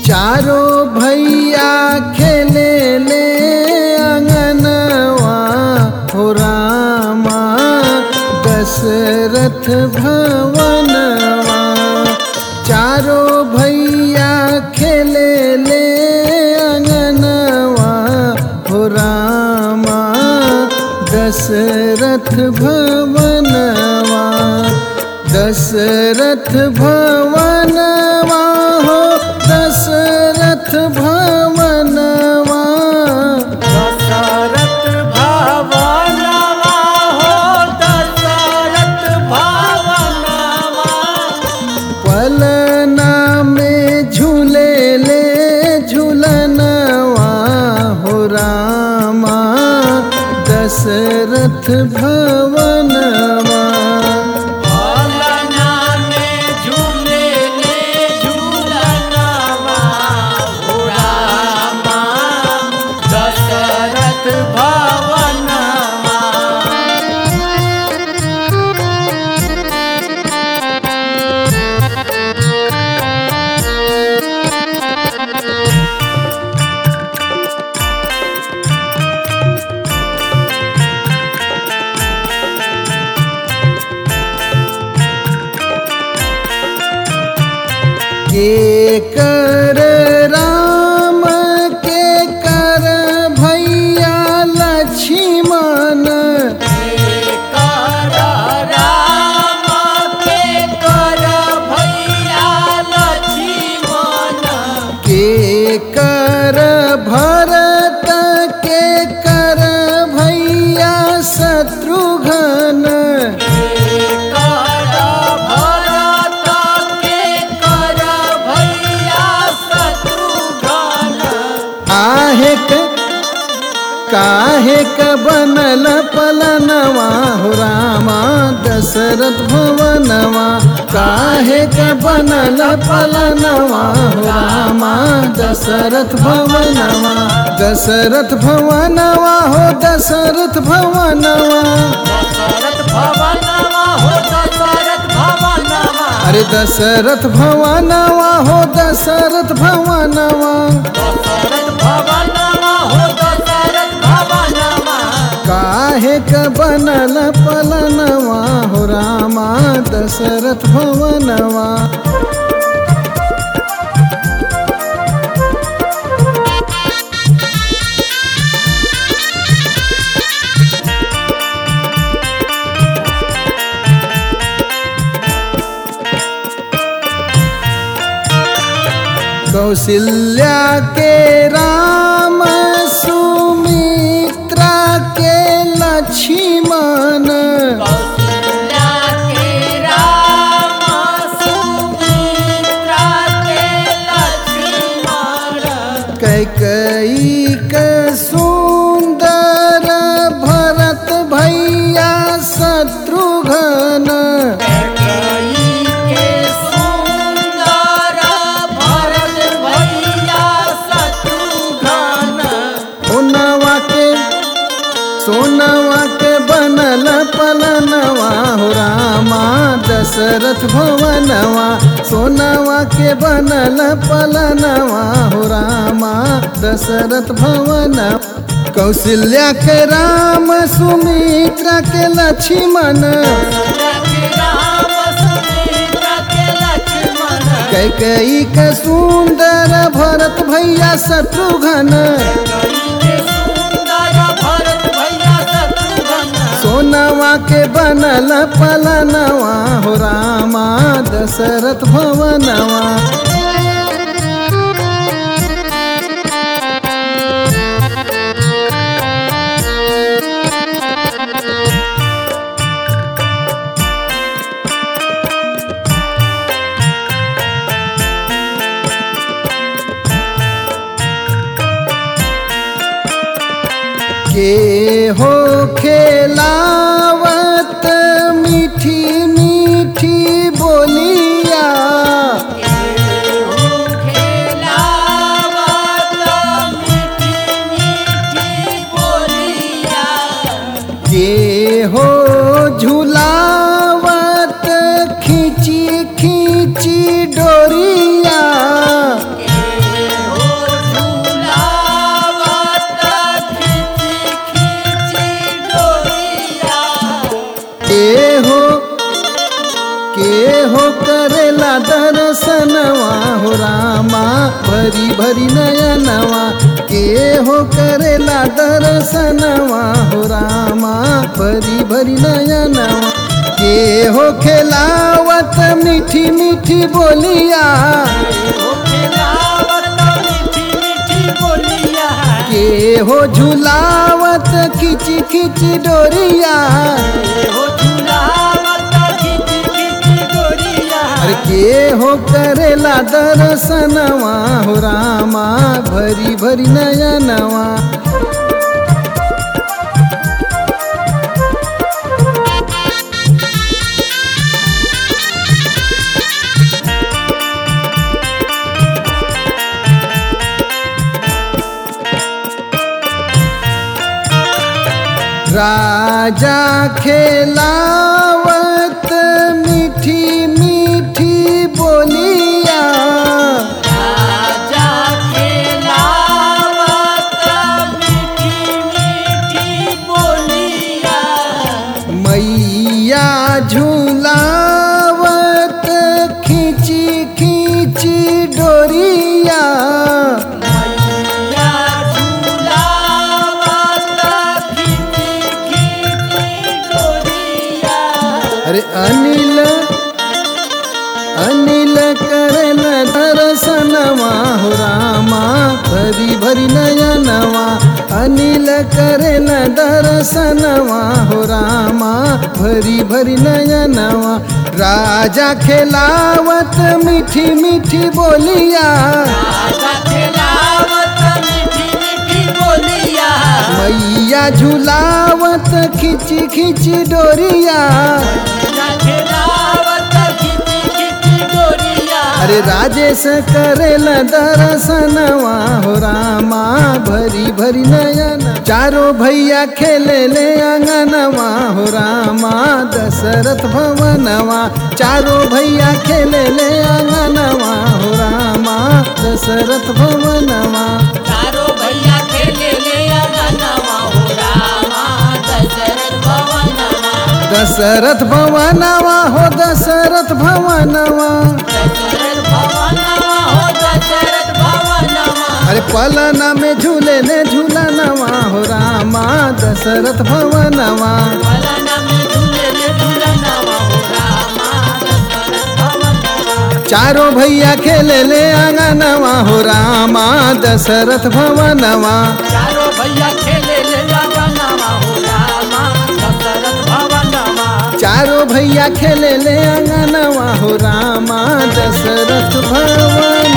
चारों भैया खेले ले अंगनवा हो रामा दशरथ भवनवा चारों भैया खेले ले अंगनवा हो रामा दशरथ भवनवा दशरथ भवनवा हो दशरथ भवनवा दशरथ भवनवा हो दशरथ भवनवा पलना में झूले ले झूलनवा हो रामा दशरथ भवनवा भवना में झूले ले झूलनवा हो रामा दशरथ भवनवा के कर राम के कर भैया लक्ष्मण कर राम के कर भैया लक्ष्मण के कर भरत के कर भैया शत्रुघ्न कर भरत के कर भैया शत्रुघ्न आहे क काहे क बनल पलनवा हो रामा दशरथ भवनवा काहे क बनल पलनवा हो रामा दशरथ भवनवा दशरथ भवनवा हो दशरथ भवनवा दशरथ भवनवा हो दशरथ भवनवा अरे दशरथ भवनवा हो दशरथ भवनवा दशरथ भवनवा हो दशरथ भवनवा काहे क बनल पलनवा हो रामा दशरथ भवनवा कौशल्या के राम सुमित्रा के लक्ष्मण कौशल्या के राम सुमित्रा के लक्ष्मण कैकई के सुंदर भरत भैया शत्रुघ्न कैकेयी के सुंदर भरत भैया शत्रुघ्न सोनवा के सोनवा के बनल पलनवा हो रामा दशरथ भवनवा सोनवा के बनल पलनवा हो रामा दशरथ भवन कौशल्या के राम सुमित्रा के लक्ष्मण राम सुमित्रा के लक्ष्मण कैकई के सुंदर भरत भैया शत्रुघ्न के सुंदर भरत भैया शत्रुघ्न सोनवा के बनल पलनवा हो रामा दशरथ भवनवा के हो खेलावत मीठी मीठी बोलिया के हो झुलावत खींची खींची डोरिया भरी भरी नयनवा के हो करेला दर्शनवा हो रामा भरी भरी नयनवा के हो खेलावत मीठी मीठी बोलिया हो खिलावत मीठी मीठी बोलिया के हो झुलावत खिची खिची डोरिया हो झुलावत खिची खिची डोरिया अरे के हो करेला दर्शनवा हो रामा भरी भरी नयनवा राजा खेलावत मीठी मीठी बोलिया राजा खिलावत मीठी मीठी बोलिया मैया झूलावत खींची खींची डोरिया मैया झुलावत खिची खिची डोरिया अरे अनिल अनिल करन दर्शनवा हो रामा भरी भरी नयनवा अनिल करन दर्शनवा हो रामा भरी भरी नयनवा राजा खेलावत मीठी मीठी बोलिया राजा खिलावत मीठी मीठी बोलिया मैया झुलावत खिची खिची डोरिया राजा खिलावत खिची खिची डोरिया अरे राजेश करेल दर्शनवा हो रामा भरी भरी नयन चारो भैया खेले ले अंगनवा हो रामा दशरथ भवनवा चारो भैया खेले ले अंगनवा हो रामा दशरथ भवनवा चारो भैया खेले ले अंगनवा हो रामा दशरथ भवनवा दशरथ भवनवा हो दशरथ भवनवा दशरथ भवनवा हो दशरथ भवनवा अरे पलना में झूले ले झूलनवा हो रामा दशरथ भवनवा पलन में झूले ले झूलनवा हो रामा दशरथ भवनवा चारों भैया खेले ले आंगनवा हो रामा दशरथ भवनवा चारो भैया खेले ले अंगनवा हो रामा दशरथ भवनवा चारों भैया खेले ले आंगनवा हो रामा दशरथ भवन